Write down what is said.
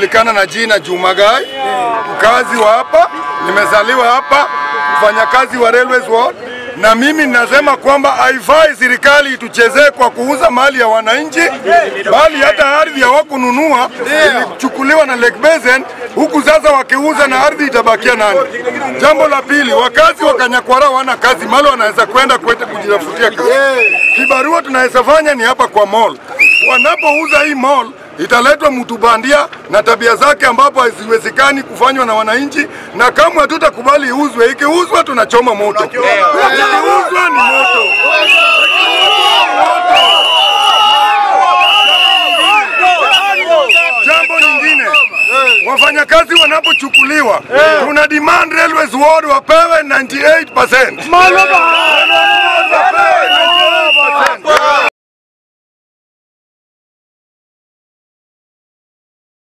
najulikana na jina Juma Gai, mkazi wa hapa, nimezaliwa hapa, mfanyakazi wa Railways Ward, na mimi ninasema kwamba haifai serikali ituchezee kwa kuuza mali ya wananchi, bali hata ardhi hawakununua ilichukuliwa na Lake Basin, huku sasa wakiuza na ardhi itabakia nani? Jambo la pili, wakazi wa Kanyakwara wana kazi, mali wanaweza kwenda kwenda kujitafutia kazi. Kibarua tunaweza fanya ni hapa kwa mall. Wanapouza hii mall italetwa mtu bandia na tabia zake ambapo haziwezekani kufanywa na wananchi, na kama hatutakubali iuzwe, ikiuzwa tunachoma moto, ikiuzwa ni moto. Jambo lingine, wafanyakazi wanapochukuliwa, tuna demand Railways Ward wapewe 98%.